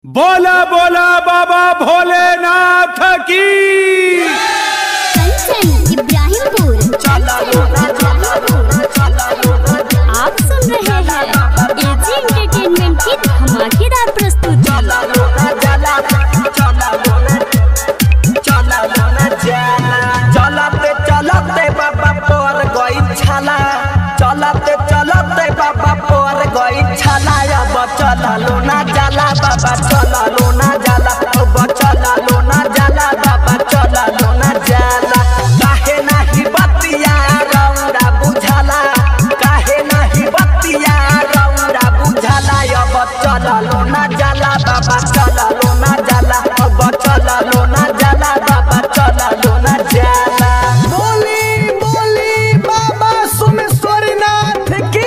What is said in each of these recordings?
बोला बोला बाबा भोलेनाथ की कंचन इब्राहिमपुर आप सुन रहे हैं एजी एंटरटेनमेंट की धमाकेदार प्रस्तुति चलते चलते बाबा पर गई छाला चलते चलते बाबा पर गई छाला अब चललो ना जाला बाबा चललो ना जाला अब चललो ना जाला बाबा चललो ना जाला काहे नाही बतिया रौरा बुझाला काहे नाही बतिया रौरा बुझाला अब चललो ना जाला बाबा चललो ना जाला अब चललो ना जाला बाबा चललो ना जाला बोली बोली बाबा सुमेश्वरनाथ की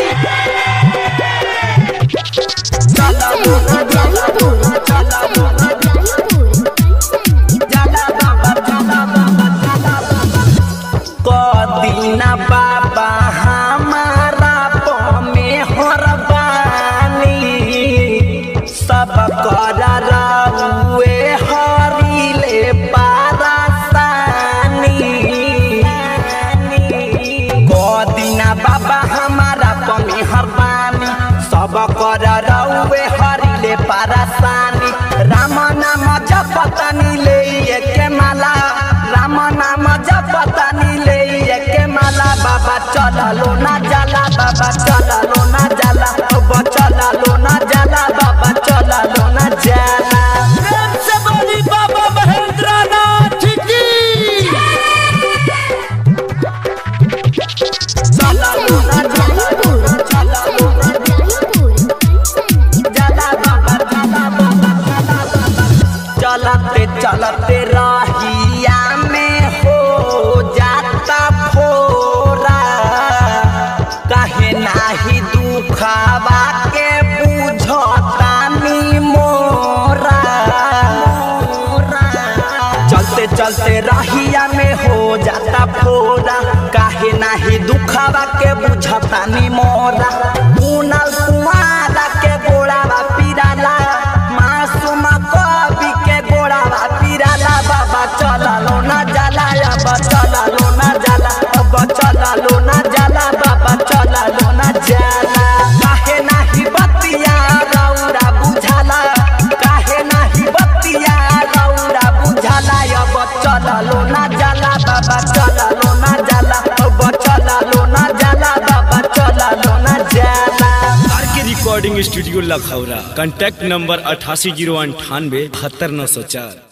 चललो ना जाला चललो ना जाला बाबा चला बाबा चला बाबा कदीना बाबा हमारा पमे हरबानी सब कर रउए हरिले पारासानी कदीना बाबा हमारा पमे हरबानी सब कर रउए हरिले पारासानी राम नाम जपतनी ले के माला राम नाम जपतनी ले के माला बाबा चललो ना जाला बाबा चललो ना जाला अब चललो ना जाला बाबा चललो ना जाला प्रेम से बोली बाबा महेंद्रनाथ की चललो ना जाला चललो ना जाला बाबा जाला बाबा जाला बाबा चलते चलते रहिया में हो जाता फोरा कहे नाही दुखावा के बुझतानी मोरा चलते चलते रहिया में हो जाता फोरा काहे नाही दुखावा के बुझतानी मोरा कुनल कुमारा के गोड़ावा पिराला मासूम कवि के गोड़ावा पिराला बाबा चललो ना जाला अब चललो ना जाला अब चललो ना जाला बाबा चललो ना जाला काहे नाही बतिया रौरा बुझाला काहे नाही बतिया रौरा बुझाला अब चललो ना जाला बाबा चललो ना जाला अब चललो ना जाला बाबा चललो ना जाला R K recording studio Lakhaura contact number अठासी जीरो अंठानवे बहत्तर नौ सौ चार